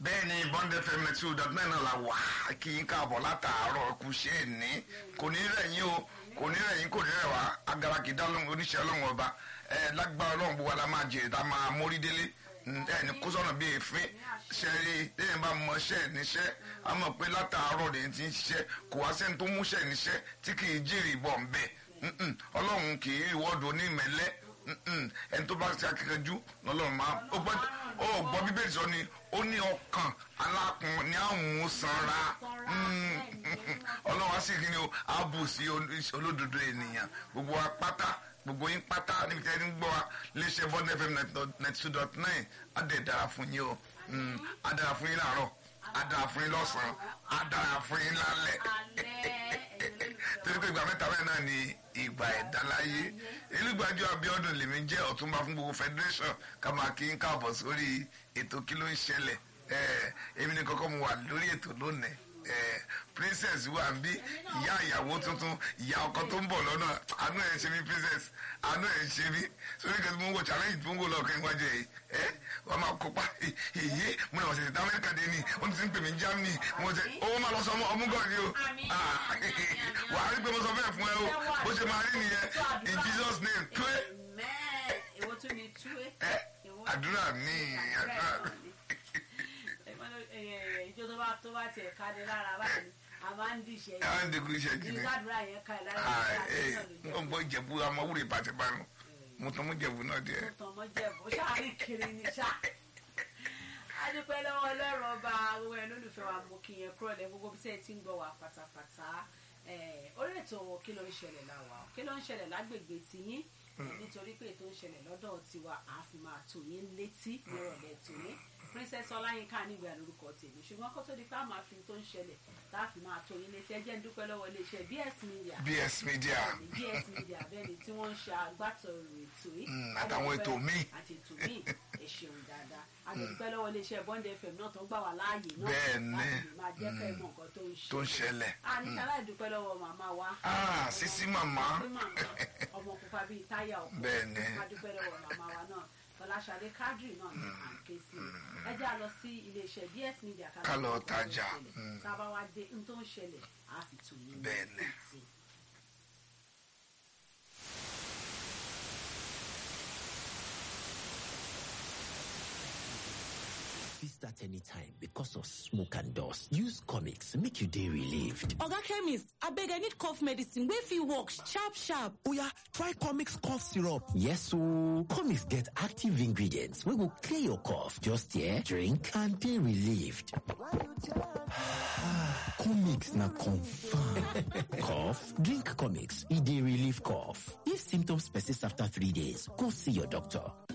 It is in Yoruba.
bẹ́ẹ̀ ni bond fm two dot nine náà la wà kí n káàbọ̀ látàárọ̀ kù ṣe é ní kò ní rẹ̀yìn o kò ní rẹ̀yìn kò ní rẹ̀ wá agara kì í dá lóhùn oníṣẹ́ ọlọ́run ọba ẹ lágbára ọlọ́run gbogbo wa la máa jèrè tá a máa mórí délé ẹ ní kó sọ̀nà bíi èéfín ṣẹ́rí lẹ́yìn bá mọ ṣẹ́ níṣẹ́ a mọ̀ pé látàárọ̀ lè ti ń ṣiṣẹ́ kò wá sẹ́ni tó múṣẹ́ níṣẹ́ tí kì í jèrè ìbọn bẹ́ẹ̀ ọlọ́run kì í wọ́dọ̀ onímẹ̀lẹ́ ẹni tó bá ṣe akíkanjú lọ́lọ́run máa ó gbọ́ ó gbọ́ bíbélì sọ ni ó ní ọkàn alákun ní àwọn sanra ọlọ́run á sì kí ni o á bù sí olódodo ènìyàn gbogbo wa pátá gbogbo yín pátá níbi tí ẹni ń gbọ́ wa léṣe bond fm ninety two dot nine á dẹ̀ dára fún yín o á dára fún yín láàárọ̀ á dára fún yín lọ́sàn-án á dára fún yín lálẹ́ torí pé ìgbà mẹ́ta bẹ́ẹ̀ náà ni ìgbà ẹ̀dá láyé elúgbàjọ abiodun lèmi jẹ́ ọ̀túnba fún gbogbo federation ká máa kí n káàbọ̀ sórí ètò kí ló ń ṣẹlẹ̀ èmi ní kọ́kọ́ mo wà lórí ètò lónìí princess wà ń bí ìyá ìyàwó tuntun ìyá ọkọ tó ń bọ̀ lọ́nà àánú ẹ̀ ń ṣe mí princess àánú ẹ̀ ń ṣe mí sórí kẹ́sì mo ń wò challenge tó ń wò lọ́ọ̀kan iwájú ẹ̀ ẹ́ wọ́n máa kópa èyí mo náà wọ́n ṣe ti amẹ́ríkà dé ní wọ́n ti ń pè mí germany mo ṣe owó máa lọ sọ ọmọ ọmú gàn ni o wà á rí pé mo sọ bẹ́ẹ̀ fún ẹ o bó ṣe máa rí nìyẹn in jesus name tué àdúrà mi àdúrà mi ìjọ tó bá tó bá tiẹ̀ ká ní lára báyìí a máa ń dìṣẹ́ yìí. a ń dìkú iṣẹ́ jì mí. ìgbàdúrà yẹn ká ẹ̀ lára n ò gbọ́ ìjẹ̀bú amọ̀wúrẹ̀ bàtìbánu mo tán mú jẹ̀bú náà díẹ̀. mo tàn mọ́ jẹ̀bú ṣáà rí kiri ni ṣá. a dúpẹ́ lọ́wọ́ ọlọ́run ọba gbogbo ẹ̀ lólùfẹ́ wa mo kí yẹn kúrò lẹ́ gbogbo bí sẹ́ẹ̀ tí ń gbọ́ wa pátápátá orí ètò kí ló ń ṣẹlẹ̀ láwa kí ló ń ṣẹlẹ̀ lágbègbè tiyín nítorí pé ètò ń ṣẹlẹ̀ lọ́dọ̀ tiwa àá fi máa tò yín létí nírọ̀lẹ́ tòní princess ọláyínká nígbà lórúkọ tèmi ṣùgbọ́n kó tó di pé a máa fi tó ń ṣẹlẹ̀ tá a fi máa tó yín létí ẹjẹ́ ń dúpẹ́ lọ́wọ́ iléeṣẹ́ bs media bs media bs media bẹ́ẹ̀ni tí wọ́n ń ṣe agbátẹrù ètò yìí àtàwọn ètò míì àti ètò míì ẹ ṣeun dáadáa a lè dúpẹ́ lọ́wọ́ iléeṣẹ́ bond fm náà tó gbà wá láàyè náà Bẹ́ẹ̀ni. láti lè máa jẹ́ kẹ́ ẹ mọ̀ nǹkan tó ń tó ń ṣẹlẹ̀. a ní sáláì dúpẹ́ lọ́wọ́ màmá wa Ah, Sisi màmá. Sisi màmá. ọmọ pupa bíi táyà ọkọ̀ Bẹ́ẹ̀ni. a dúpẹ́ lọ́wọ́ màmá wa náà fọláṣadé kádírì náà ní à ń ké sí ẹ jẹ́ a lọ sí iléeṣẹ́ bs media Ká lọ gbọ́ ohun tó ń tajà. ṣẹlẹ̀. Mm. tá a bá wá dé ohun tó ń ṣẹlẹ̀ á fi tù yín Bẹ́ẹ̀ni. létí. fit start anytime because of smoke and dust. Use comics make you day relieved. oga chemist abeg i need cough medicine wey fit work sharp sharp Oya, try Comix cough syrup. Yes, so comics get active ingredients wey go clear your cough. Just here, drink and day relieved. Comix na confirm. cough? Drink comics. E dey relieve cough. If symptoms persist after three days, go see your doctor.